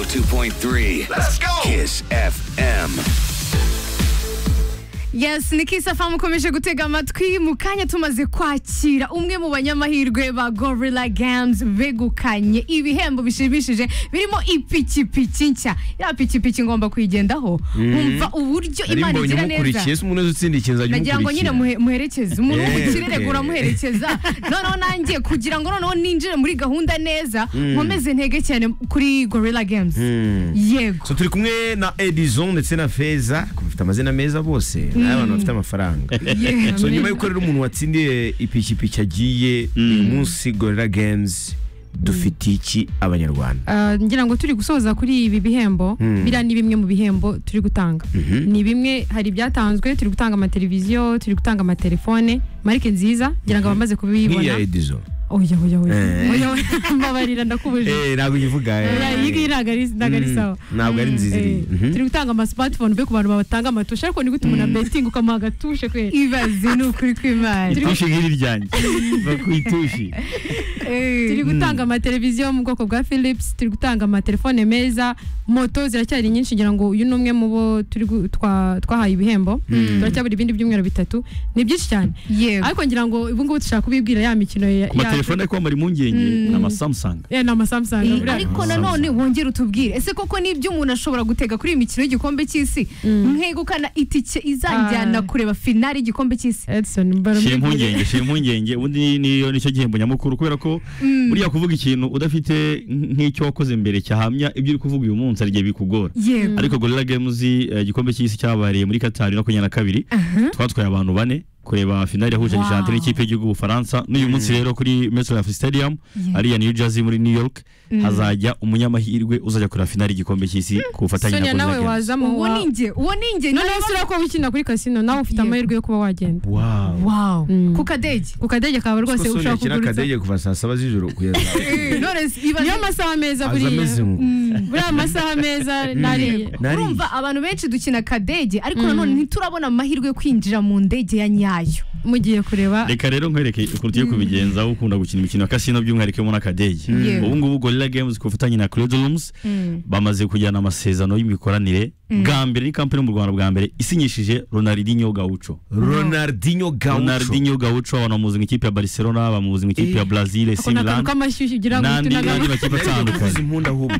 102.3. Let's go. Kiss FM. yes ni kisafamu ukomeje gutega amatwi mu kanya tumaze kwakira umwe mu banyamahirwe ba gorilla games begukanye ibihembo bishimishije birimo ipikipiki nshya ya pikipiki ngomba kuyigendaho wumva uburyo nari imana mbonye igira neza umukurikiye se umuntu wese utsinda ikintu ajya nagira ngo nyine umukurikira muhe- muherekeze umuntu wo mu Yeah, kirere okay. uramuherekeza noneho nanjye kugira ngo noneho ninjire muri gahunda neza nkomeze ntege cyane kuri gorilla games yego So, turi kumwe na edison ndetse na feza ku bafite amazina meza bose nayo abantu bafite amafaranga Yeah, so nyuma amen. y'uko rero umuntu watsindiye ipikipiki agiye uyu munsi gorilla games dufitiye iki abanyarwanda Uh, ngira ngo turi gusoza kuri ibi bihembo Hmm. biriya ni bimwe mu bihembo turi gutanga ni bimwe hari ibyatanzwe turi gutanga amateleviziyo turi gutanga amatelefone marike nziza ngira ngo abamaze kubibona nk'iya edison oya oya oya Eh. oya oya. mbabarira ndakubuje Eh, ntabwo uyivuga eh. Oya, iyi ngiyi ntabwo ari ntabwo ari Mm. sawa Ntabwo ari nziza Eh, iriya. Mhm. turi gutanga ama smartphone be ku bantu batanga amatushe ariko ni gute umuntu abetinga ukamuha agatushe kwe ibaze ni ukuri kw'imana itushi nk'iri ryanjye va ku itushi turi Eh, gutanga amateleviziyo yo mu bwoko bwa philips turi gutanga amatelefone meza moto ziracyari nyinshi ngira ngo uyu ni umwe mu bo turi gu- twa- twahaye ibihembo turacyabura ibindi byumweru bitatu ni byinshi cyane yego ariko ngira ngo ubu ngubu dushaka kubibwira ya mikino ya ku matelefone ariko bamara impungenge ni amasamusanga ya ni amasamsung Eh, buriya- ariko nanone wongere utubwire ese koko nibyo umuntu ashobora gutega kuri iyi mikino y'igikombe cy'isi nkegukana itike izanjyana Ah. kureba finale y'igikombe cy'isi Edson shira barumwigire impungenge shira impungenge ubundi ni- niyo nicyo gihembo nyamukuru kubera ko buriya kuvuga ikintu udafite nk'icyo wakoze mbere cyahamya ibyo uri kuvuga uyu munsi hari igihe bikugora yego ariko gorilla games eh, igikombe cy'isi cyabereye muri katari makumyabiri na kabiri twatwaye abantu bane kureba finali yahuje Wow. Argentine n'ikipe y'igihugu Ubufaransa n'uyu munsi rero kuri MetLife Stadium Yeah. ariya New Jersey muri New York hazajya umunyamahirwe uzajya kureba finali y'igikombe cy'isi ku bufatanye sonia na nawe Gorilla Games wazamo uwo wa- ni njye uwo ni njye noneho si ko ukina kuri kasino nawe ufite Yego. amahirwe yo kuba wagenda wow wow Mm. ku kadege ku kadege kawe Kuko rwose Sonia ushobora akina kuguruza akadege kuva saa saba z'ijoro kugeza Eh, none si- ibaze- niyo masaha meza aza ameze buriya ngo buriya masaha meza nariye nari urumva abantu benshi dukina kadege ariko nanone ntiturabona amahirwe yo kwinjira mu ndege ya nyayo mugiye kureba reka rero nkwereke ukuntu tugiye kubigenza aho ukunda gukina imikino ya kasino by'umwihariko mu n'akadege Yeah. ubu ngubu gorilla games ku bufatanye na credit rooms bamaze kujyana amasezerano y'imikoranire bwa mbere ni kampani yo mu rwanda bwa mbere isinyishije ronaldinho gaucho ronaldinho gaucho ronaldinho gaucho abantu bamuzi nk'ikipe ya barcelona bamuzi nk'ikipe ya brazil ako ni akantu similan k'amashyushyu ugira ngo n'andi uhite unagana. n'andi makipe atandukanye uzi impundu ahubwo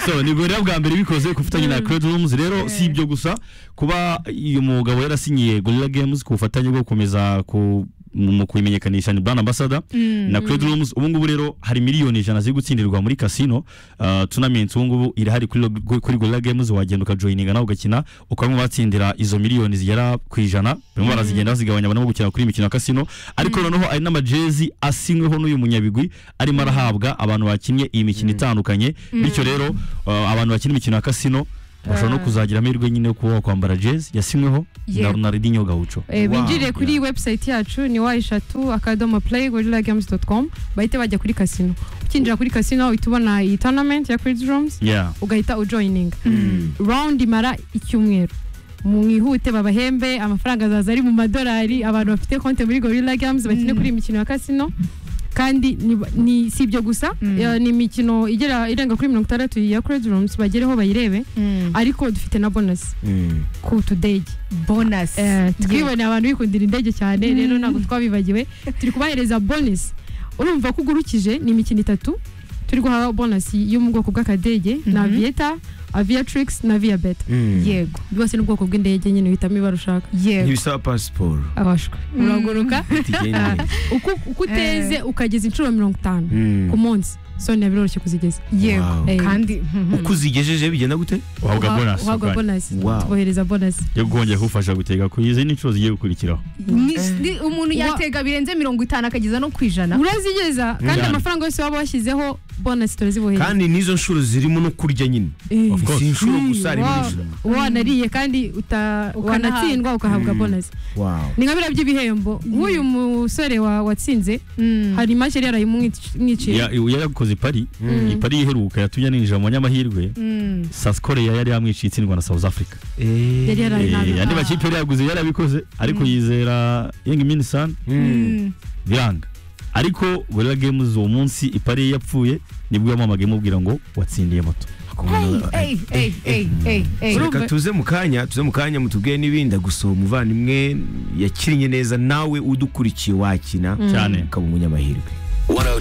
so ni gorilla bwa mbere bikoze ku bufatanye na credit rooms rero si ibyo gusa kuba uyu mugabo yarasinyiye gorilla games ku bufatanye bwo gukomeza ku mu kuyimenyekanisha ni brand ambassador na credit rooms ubu ngubu rero hari miliyoni ijana ziri gutsindirwa muri casino uh, tournament ubu ngubu irahari kuri, Log- kuri gorilla games wagenda ukajoyininga nawe ugakina ukaba mu batsindira izo miliyoni zigera ku ijana barimo barazigenda bazigabanya barimo gukina kuri iyi mikino ya casino ariko noneho hari n'amajezi asinyweho n'uyu munyabigwi arimo arahabwa abantu bakinnye iyi mikino itandukanye bityo rero uh, abantu bakina imikino ya casino bashobora no kuzagira amahirwe nyine yo kuba wakwambara jezi yasinyweho na Yego. Ronaldinho Gaucho Eh, Wow. binjire kuri Yeah. website yacu ni wayishatu akadomo play gorilla games com bahita bajya kuri kasino ukinjira kuri kasino uhita ubona iyi tournament ya credit rooms yeah ugahita ujoininga round imara icyumweru mwihute babahembe amafaranga azaza ari mu madolari abantu bafite konti muri gorilla games bakine kuri iyi mikino ya kasino kandi ni- ni si ibyo gusa eh, ni imikino igera irenga kuri mirongo itandatu ya credit rooms bagereho bayirebe ariko dufite na bonus ku tudege bonasi Eh, twiboneye abantu bikundira indege cyane rero ntabwo twabibagiwe turi kubahereza bonus urumva ko ugurukije ni imikino itatu turi guha bonus yo mu bwoko bw'akadege Mhm. na avieta aviatrix na viabeta yego byose ni ubwoko bw'indege nyine uhitamo ibara ushaka yego ntibisaba pasiporo abashwe uraguruka tugendere uko uko uteze ukageza inshuro mirongo itanu ku munsi sonia biroroshye kuzigeza yego Wow. Eh, kandi uko uzigejeje bigenda gute uhabwa uha- bonus uhabwa ubwanyu. bonus Wow. tubohereza bonus yo kongera kugufasha gutega ku izindi nshuro zigiye gukurikiraho Ni- ni- umuntu Wa- yatega birenze mirongo itanu akageza no ku ijana urazigeza kandi Njyana. amafaranga yose waba washyizeho bonus turazibohereza kandi n'izo nshuro zirimo no kurya nyine Eh. si inshuro gusa harimo Wa- n'ijana uba wanariye kandi uta- Ukanahabwa. wanatsindwa ukahabwa Mm. bonus Wow. ni nka biriya by'ibihembo nk'uyu musore wa- watsinze hari imashini yari Ya- yarayimunyiciye yarakoze ipari ipari iheruka yatumye aninjira mu banyamahirwe South Korea yari yamwiciye itsindwa na South Africa yari Eh, yarayimunyiciye andi makipe yari yaguze yarabikoze ariko yizera Young Minsan biranga ariko Gorilla Games uwo munsi ipari ye yapfuye nibwo yamuhamagaye imubwira ngo watsindiye moto eyi eyi eyi eyi eyi reka urumva- tuze mu kanya tuze mu kanya mutubwiye n'ibindi gusa umuvandimwe yakirinnye neza nawe udukurikiye wakina Cyane. ukaba umunyamahirwe